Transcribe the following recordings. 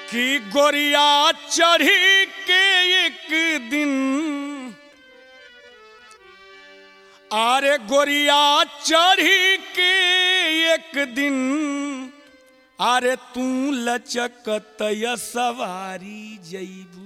कि गोरिया चढ़ी के एक दिन अरे गोरिया चढ़ी के एक दिन अरे तू लचकत सवारी जईबू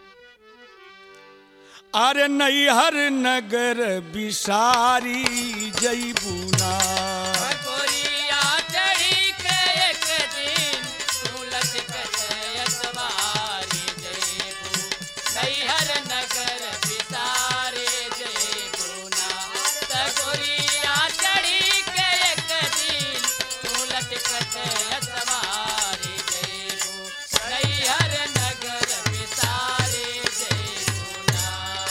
अरे नैहर नगर बिसारी जईबू ना गोरिया चढ़ी के एक दिन तू लचकत अतवारी जयबू नैहर नगर बिसारे जयबू ना त गोरिया चढ़ी के एक दिन तू लचकत अतवारी जयबू नैहर नगर बिसारे जयबू ना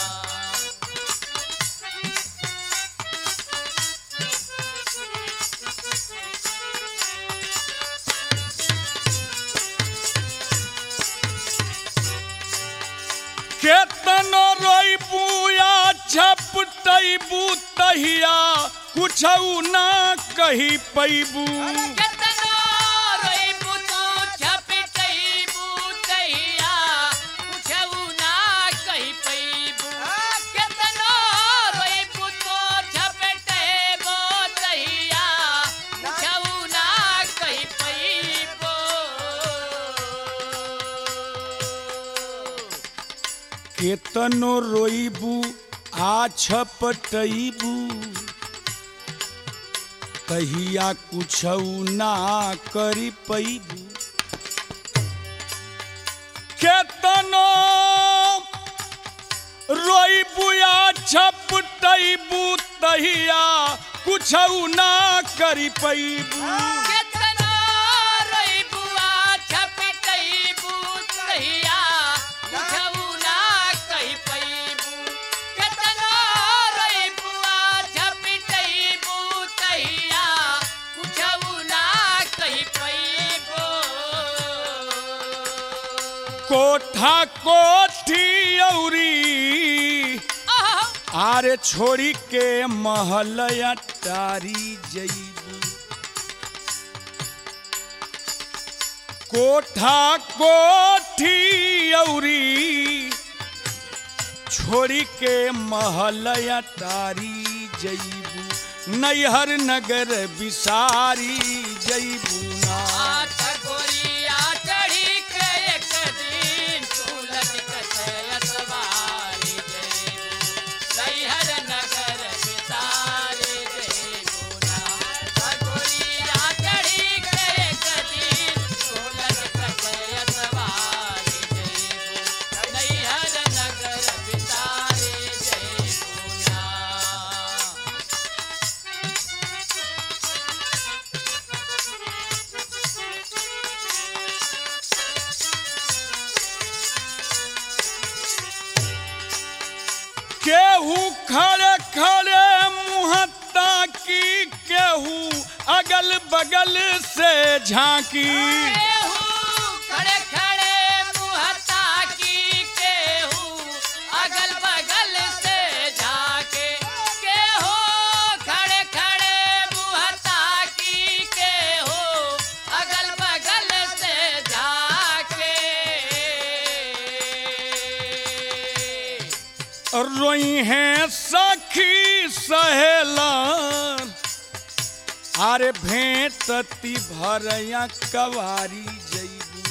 केतनो रोइबू या झपटैबू तहिया कुछ ना कही पैबू केतनो रोइबू तू झपटैबू तहिया कुछऊ ना कहि पैबू केतनो रोइबू तू झपटैबू तहिया कुछऊ ना कहि पैबू केतनो रोइबू आ छपटैबू तहिया कुछ ना करी पैबू केतनो रोइबू या छपटैबू तहिया कुछ ना करी पैबू केतनो रोइबू आ झपटैबू तहिया कुछऊ ना कहि पैबू केतनो रोइबू आ झपटैबू तहिया कुछऊ ना कहि पैबू कोठा कोठी औरी आहा आरे छोड़ी के महलया टारी जईबू कोठा कोठी औरी छोड़ी के महलया टारी जईबू नैहर नगर बिसारी जईबू ना आठ गोरिया चढ़ी के एक दिन तू लचकत अतवारी जयबू नैहर नगर बिसारे जयबू ना आठ गोरिया चढ़ी के एक दिन तू लचकत अतवारी जयबू नैहर नगर बिसारे जयबू ना केहू खड़े खड़े मुहत्ता की केहू अगल बगल से झांकी केहू खड़े खड़े मुहत्ता की केहू अगल बगल से झाके केहू खड़े खड़े मुहत्ता की केहू अगल बगल से झाके रोई हैं सखी सहेलन अरे भेंटती भरया कवारी जईबू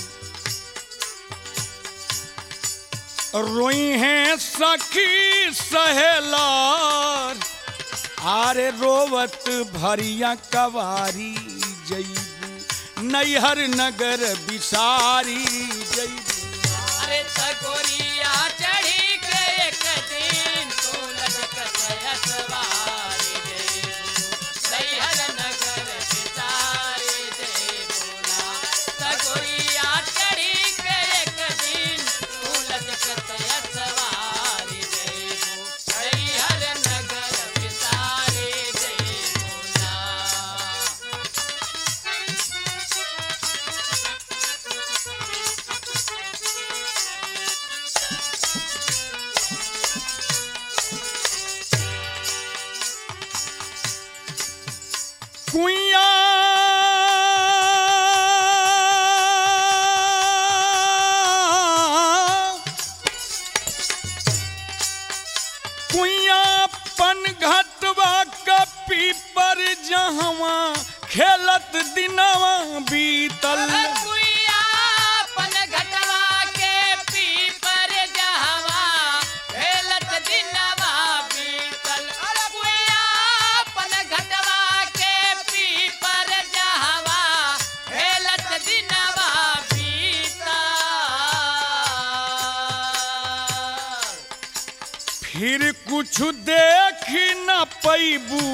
रोई हैं सखी सहेलन अरे रोवत भरिया कवारी जईबू नैहर नगर बिसारी जईबू अरे तगोरिया चढ़ी के एक दिन तू लचकत अतवारी जयबू नैहर नगर बिसारे जयबू ना तगोरिया चढ़ी के एक दिन तू लचकत अतवारी जयबू नैहर नगर बिसारे जयबू ना खेलत दिनवा बीतल कुइयापन घटवा के पीपर जहवा हेलत दिनवा बीतल कुइयापन घटवा के पीपर जहवा हेलत दिनवा बीतल फिर कुछ देख न पैबू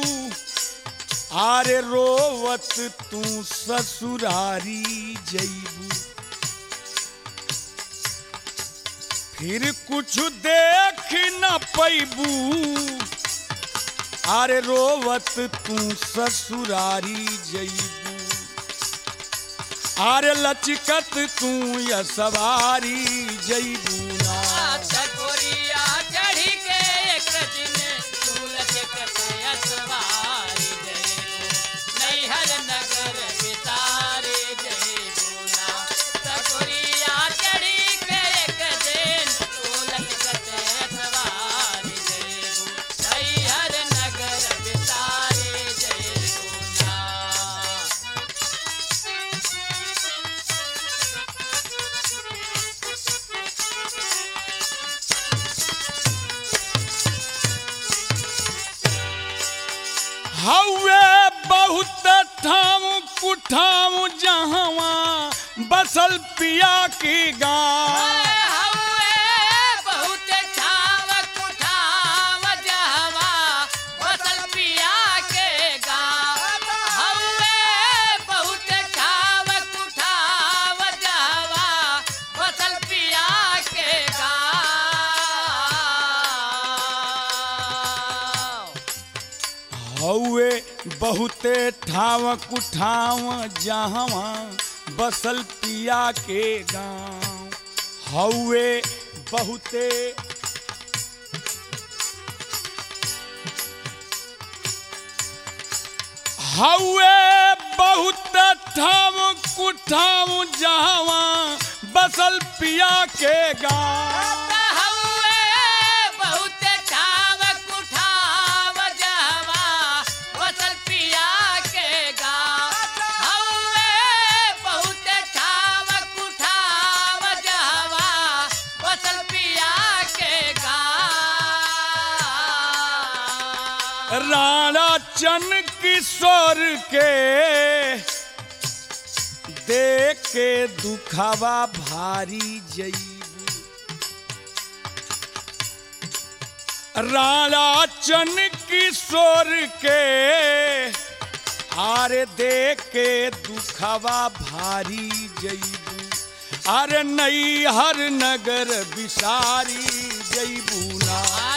आरे रोवत तू ससुरारी जैबू फिर कुछ देख न पैबू आरे रोवत तू ससुरारी जैबू आरे लचकत तू या सवारी जैबू ना चकोरिया चढ़ी के एक दिन फूल के कटया सवारी जयबू नैहर नगर बितारे जयबू ना चकोरिया चढ़ी के एक दिन फूल के कटया सवारी जयबू नैहर नगर बितारे जयबू ना हवे बहुत ठाम कुठाम जहवा बसल पिया की गाँव हौवे बहुत छाव कुठाव जहवा बसल पिया के गाँव हौवे बहुत छाव कुठाव जहवा बसल पिया के गाँव हवे बहुते ठाव कुठाव जहवा बसल पिया के गाँव हवे बहुते हवे बहुत ठाम कुठाम जहवा बसल पिया के गाँव हौवे बहुत छाव कुठाव जहवा बसल पिया के गाँव हौवे बहुत छाव कुठाव जहवा बसल पिया के गाँव राणा चन किशोर के देख के दुखावा भारी जईबू राणा चन किशोर के आरे देख के दुखावा भारी जईबू अरे नई हर नगर बिसारी जईबू ना